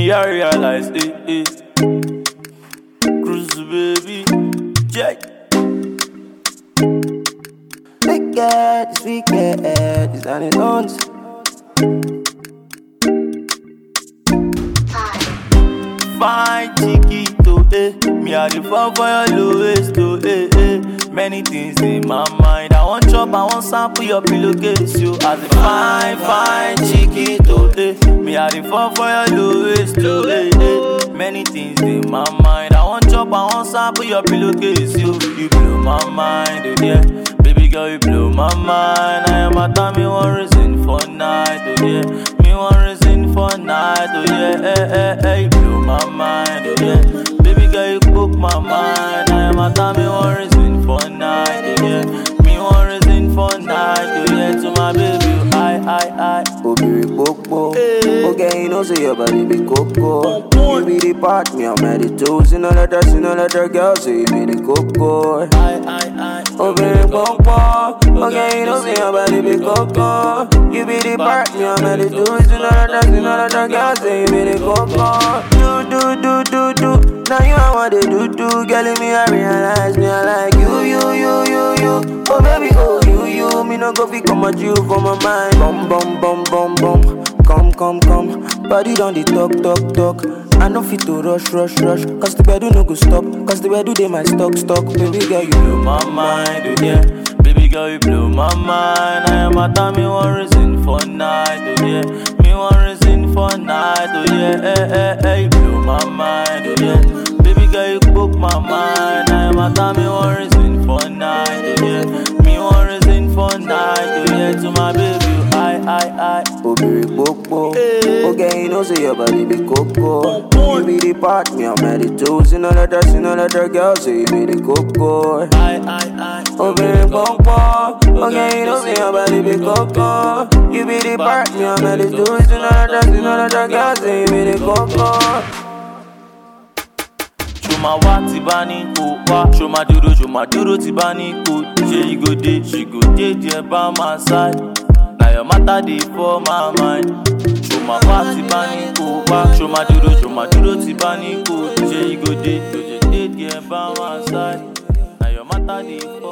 Me I realize, eh, eh. Cruise baby, Jack. Wicked, it's wicked, it's on its own. Fine chiquito, eh. Me I the fall for your lowest, oh, eh, eh. Many things in my mind. I want chop, I want sample your pillowcase, you. As a fine, fine chiquito, eh. Me I the fall for your lowest, oh, eh, eh. Many things in my mind. I want chop, I want sample your pillowcase, you. You blow my mind, oh, yeah. Baby girl, you blow my mind. I am a time, me one reason for night, oh, yeah. Me one reason for night, oh, yeah. Eh, eh, eh. You blow my mind, oh, yeah. Baby girl, you broke my mind. I am a time, me one reason for night, oh, yeah. Me one reason for night, oh, yeah. To my baby, I, I, I. Obìnrin gbogbo. Okay, you know say your body be coco. You be the part, me I'm at the toes. You know let her, you know let her girl say you be the coco. I, I, I. Obìnrin gbogbo. Okay, you know say your body be coco. You be the part, me I'm at the toes. You know let her, you know let her girl say you be the coco. Do, do, do, do, do. Now you are what they do, do. Girl, in me I realize me I like you, you, you, you, you. Oh baby, oh you, you. Me no go fi come at you for my mind. Bum, bum, bum, bum, bum. Come, come, come. Body down the talk, talk, talk. I no fit to rush, rush, rush. Cause the bed no go stop. Cause the bed they my stock, stock. Baby girl, you blow my mind, oh yeah. Baby girl, you blow my mind. I am a time, me one reason for night, oh yeah. Me one reason for night, oh yeah. Eh, eh, eh, you blow my mind, oh yeah. Baby girl, you broke my mind. I am a time, me one reason for night, oh yeah. Me one reason for night, oh yeah. To my baby, I, I, I. Obìnrin gbogbo. Okay, you know say your body be coco. You be the part, me I'm at the toes. You know let her, you know let her girl say you be the coco. I, I, I. Obìnrin gbogbo. Okay, you know say your body be coco. You be the part, me I'm at the toes. You know let her, you know let her girl say you be the coco. Ṣoma wá tí bá ní kó wá. Ṣoma dúró ṣoma dúró tí bá ní kó. Ṣé you go dey? She go dey there by my side. Na your matter dey for my mind. Ṣoma wá tí bá ní kó wá. Ṣoma dúró ṣoma dúró tí bá ní kó. Ṣé you go dey? Ṣé you dey there by my side? Na your matter dey for